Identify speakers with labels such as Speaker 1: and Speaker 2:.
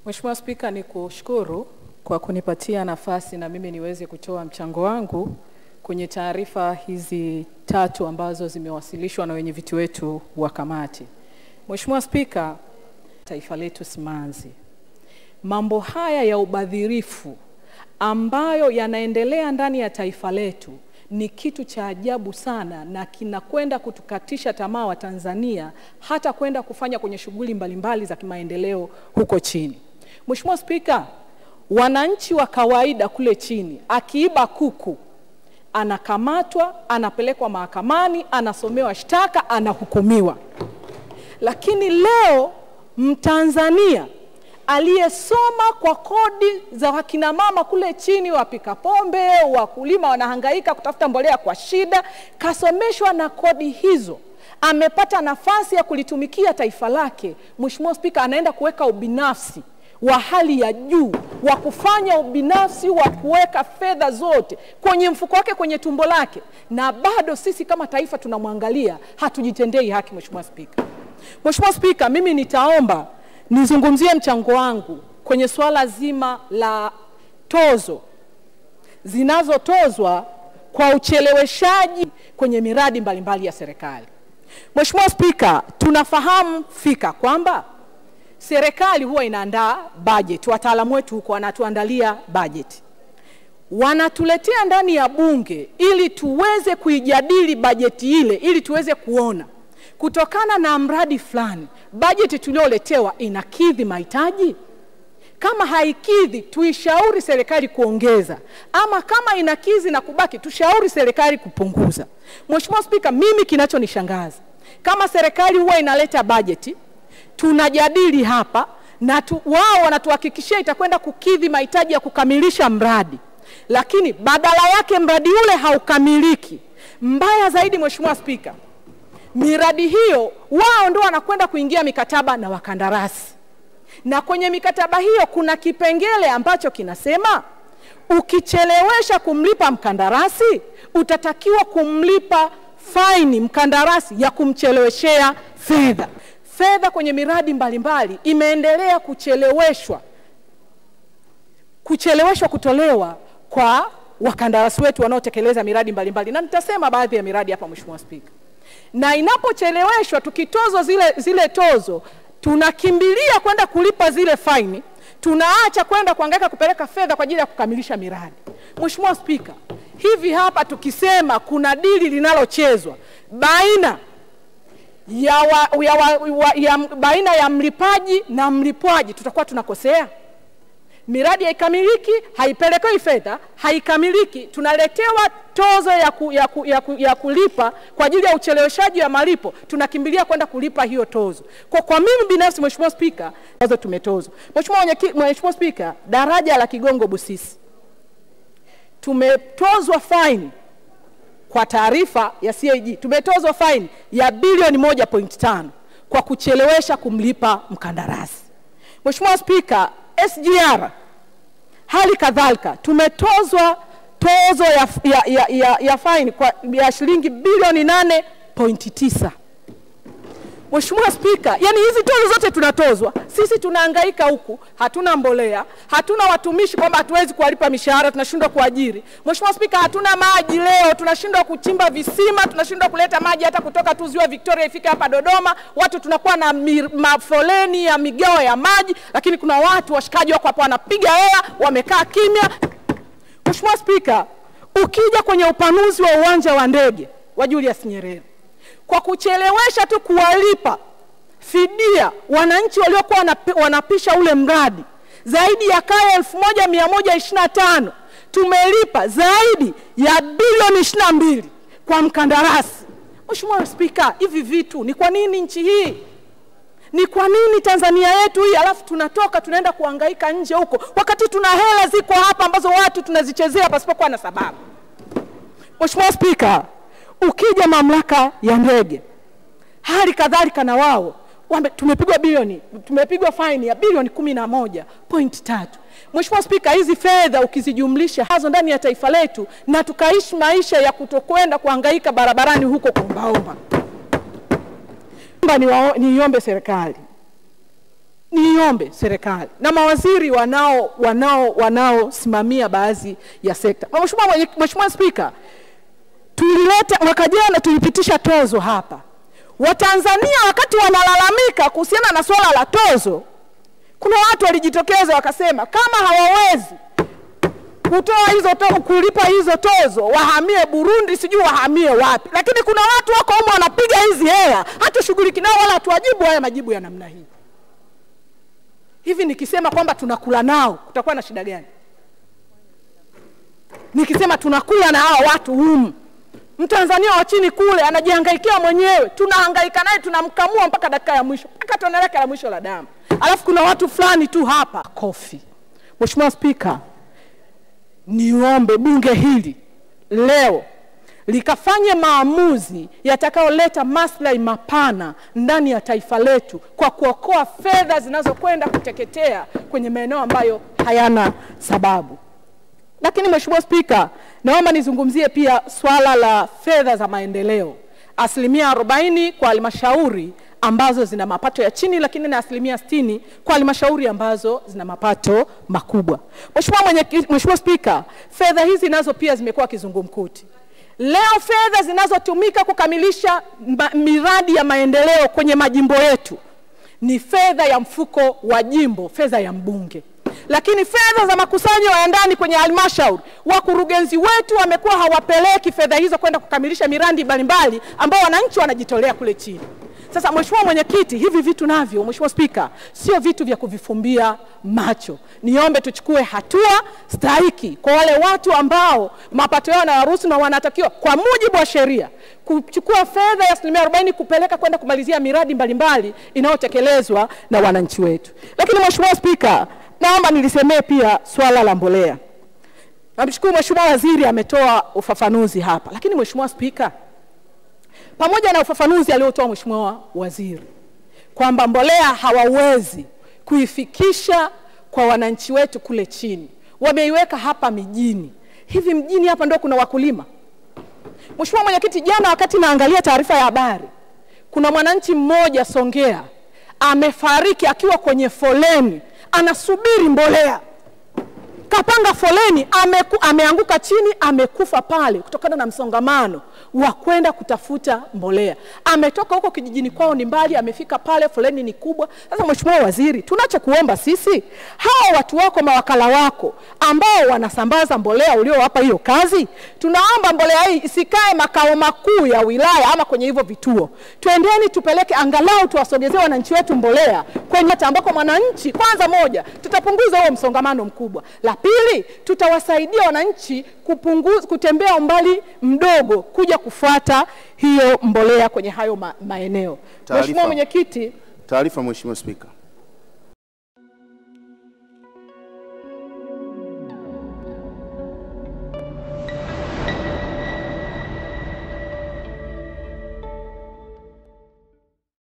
Speaker 1: Mheshimiwa Spika, ni kushukuru kwa kunipatia nafasi na mimi niweze kutoa mchango wangu kwenye taarifa hizi tatu ambazo zimewasilishwa na wenyeviti wetu wa kamati. Mheshimiwa Spika, taifa letu simanzi. Mambo haya ya ubadhirifu ambayo yanaendelea ndani ya taifa letu ni kitu cha ajabu sana na kinakwenda kutukatisha tamaa wa Tanzania hata kwenda kufanya kwenye shughuli mbalimbali za kimaendeleo huko chini. Mheshimiwa Spika, wananchi wa kawaida kule chini akiiba kuku anakamatwa, anapelekwa mahakamani, anasomewa shtaka, anahukumiwa. Lakini leo Mtanzania aliyesoma kwa kodi za wakina mama kule chini, wapika pombe, wakulima wanahangaika kutafuta mbolea kwa shida, kasomeshwa na kodi hizo, amepata nafasi ya kulitumikia taifa lake. Mheshimiwa Spika, anaenda kuweka ubinafsi wa hali ya juu wa kufanya ubinafsi wa kuweka fedha zote kwenye mfuko wake, kwenye tumbo lake, na bado sisi kama taifa tunamwangalia, hatujitendei haki. Mheshimiwa Spika, Mheshimiwa Spika, mimi nitaomba nizungumzie mchango wangu kwenye swala zima la tozo zinazotozwa kwa ucheleweshaji kwenye miradi mbalimbali mbali ya serikali. Mheshimiwa Spika, tunafahamu fika kwamba serikali huwa inaandaa bajeti, wataalamu wetu huko wanatuandalia bajeti, wanatuletea ndani ya bunge ili tuweze kuijadili bajeti ile, ili tuweze kuona kutokana na mradi fulani bajeti tulioletewa inakidhi mahitaji. Kama haikidhi, tuishauri serikali kuongeza, ama kama inakidhi na kubaki, tushauri serikali kupunguza. Mheshimiwa Spika, mimi kinachonishangaza kama serikali huwa inaleta bajeti tunajadili hapa na tu, wao wanatuhakikishia itakwenda kukidhi mahitaji ya kukamilisha mradi, lakini badala yake mradi ule haukamiliki. Mbaya zaidi, Mheshimiwa Spika, miradi hiyo wao ndio wanakwenda kuingia mikataba na wakandarasi, na kwenye mikataba hiyo kuna kipengele ambacho kinasema ukichelewesha kumlipa mkandarasi utatakiwa kumlipa faini mkandarasi ya kumcheleweshea fedha. Fedha kwenye miradi mbalimbali mbali, imeendelea kucheleweshwa kucheleweshwa kutolewa kwa wakandarasi wetu wanaotekeleza miradi mbalimbali mbali. Na nitasema baadhi ya miradi hapa Mheshimiwa Spika na inapocheleweshwa tukitozwa zile, zile tozo tunakimbilia kwenda kulipa zile faini, tunaacha kwenda kuangaika kupeleka fedha kwa ajili ya kukamilisha miradi. Mheshimiwa Spika, hivi hapa tukisema kuna dili linalochezwa baina ya, wa, ya, wa, wa, ya, baina ya mlipaji na mlipwaji, tutakuwa tunakosea miradi haikamiliki, haipelekewi fedha, haikamiliki, tunaletewa tozo ya, ku, ya, ku, ya, ku, ya kulipa kwa ajili ya ucheleweshaji wa malipo, tunakimbilia kwenda kulipa hiyo tozo. Kwa, kwa mimi binafsi Mheshimiwa Spika, tozo tumetozwa. Mheshimiwa Spika, daraja la Kigongo Busisi tumetozwa faini kwa taarifa ya CAG tumetozwa faini ya bilioni moja point tano kwa kuchelewesha kumlipa mkandarasi. Mheshimiwa Spika, SGR hali kadhalika tumetozwa tozo ya, ya, ya, ya, ya faini kwa ya shilingi bilioni nane pointi tisa. Mheshimiwa Spika, yani hizi tozo zote tunatozwa sisi, tunahangaika huku, hatuna mbolea, hatuna watumishi kwamba hatuwezi kuwalipa mishahara, tunashindwa kuajiri. Mheshimiwa Spika, hatuna maji leo, tunashindwa kuchimba visima, tunashindwa kuleta maji hata kutoka tu ziwa Victoria ifike hapa Dodoma. Watu tunakuwa na mafoleni ya migao ya maji, lakini kuna watu washikaji wako hapa wanapiga hela, wamekaa kimya. Mheshimiwa Spika, ukija kwenye upanuzi wa uwanja wa ndege wa Julius Nyerere kwa kuchelewesha tu kuwalipa fidia wananchi waliokuwa wanapisha ule mradi zaidi ya kaya elfu moja mia moja ishirini na tano tumelipa zaidi ya bilioni ishirini na mbili kwa mkandarasi. Mheshimiwa Spika, hivi vitu ni kwa nini nchi hii? Ni kwa nini Tanzania yetu hii, alafu tunatoka tunaenda kuhangaika nje huko, wakati tuna hela ziko hapa ambazo watu tunazichezea pasipokuwa na sababu. Mheshimiwa Spika, ukija mamlaka ya ndege hali kadhalika na wao tumepigwa bilioni tumepigwa faini ya bilioni kumi na moja point tatu. Mheshimiwa Spika, hizi fedha ukizijumlisha hazo ndani ya taifa letu na tukaishi maisha ya kutokwenda kuhangaika barabarani huko kuombaomba, niombe serikali niombe serikali na mawaziri wanao wanao wanaosimamia baadhi ya sekta. Mheshimiwa mwenye- Mheshimiwa Spika, tulileta mwaka jana tulipitisha tozo hapa. Watanzania wakati wanalalamika kuhusiana na swala la tozo, kuna watu walijitokeza wakasema kama hawawezi kutoa hizo to, kulipa hizo tozo wahamie Burundi, sijui wahamie wapi. Lakini kuna watu wako humo wanapiga hizi hela, hatushughuliki nao wala hatuwajibu haya majibu ya namna hii. Hivi nikisema kwamba tunakula nao kutakuwa na shida gani? Nikisema tunakula na hawa watu humu, Mtanzania wa chini kule anajihangaikia mwenyewe, tunahangaika naye, tunamkamua mpaka dakika ya mwisho, mpaka tone lake la mwisho la damu, alafu kuna watu fulani tu hapa kofi. Mheshimiwa Spika, niombe bunge hili leo likafanye maamuzi yatakayoleta maslahi mapana ndani ya taifa letu kwa kuokoa fedha zinazokwenda kuteketea kwenye maeneo ambayo hayana sababu. Lakini Mheshimiwa Spika, naomba nizungumzie pia swala la fedha za maendeleo, asilimia 40 kwa halmashauri ambazo zina mapato ya chini, lakini na asilimia 60 kwa halmashauri ambazo zina mapato makubwa. Mheshimiwa mwenye, Mheshimiwa Spika, fedha hizi nazo pia zimekuwa kizungumkuti. Leo fedha zinazotumika kukamilisha ma, miradi ya maendeleo kwenye majimbo yetu ni fedha ya mfuko wa jimbo, fedha ya mbunge lakini fedha za makusanyo ya ndani kwenye halmashauri, wakurugenzi wetu wamekuwa hawapeleki fedha hizo kwenda kukamilisha miradi mbalimbali ambao wananchi wanajitolea kule chini. Sasa Mheshimiwa Mwenyekiti, hivi vitu navyo, Mheshimiwa Spika, sio vitu vya kuvifumbia macho. Niombe tuchukue hatua stahiki kwa wale watu ambao mapato yao yanawaruhusu na wanatakiwa kwa mujibu wa sheria kuchukua fedha ya asilimia arobaini kupeleka kwenda kumalizia miradi mbalimbali inayotekelezwa na wananchi wetu. Lakini Mheshimiwa Spika, naomba nilisemee pia swala la mbolea. Namshukuru Mheshimiwa Waziri ametoa ufafanuzi hapa, lakini Mheshimiwa Spika, pamoja na ufafanuzi aliotoa Mheshimiwa Waziri kwamba mbolea hawawezi kuifikisha kwa wananchi wetu kule chini, wameiweka hapa mijini. Hivi mjini hapa ndio kuna wakulima? Mheshimiwa Mwenyekiti, jana wakati naangalia taarifa ya habari, kuna mwananchi mmoja Songea amefariki akiwa kwenye foleni anasubiri mbolea kapanga foleni ameku, ameanguka chini amekufa pale kutokana na msongamano wa kwenda kutafuta mbolea. Ametoka huko kijijini kwao ni mbali, amefika pale, foleni ni kubwa. Sasa Mheshimiwa Waziri, tunachokuomba sisi, hawa watu wako, mawakala wako ambao wanasambaza mbolea uliowapa hiyo kazi, tunaomba mbolea hii isikae makao makuu ya wilaya ama kwenye hivyo vituo. Twendeni tupeleke, angalau tuwasogezee wananchi wetu mbolea kwenye hata ambako mwananchi, kwanza moja, tutapunguza huo msongamano mkubwa. La pili, tutawasaidia wananchi kupunguza, kutembea umbali mdogo kuja kufuata hiyo mbolea kwenye hayo ma, maeneo.
Speaker 2: Taarifa.
Speaker 1: Mheshimiwa Mwenyekiti,
Speaker 2: Taarifa Mheshimiwa Spika.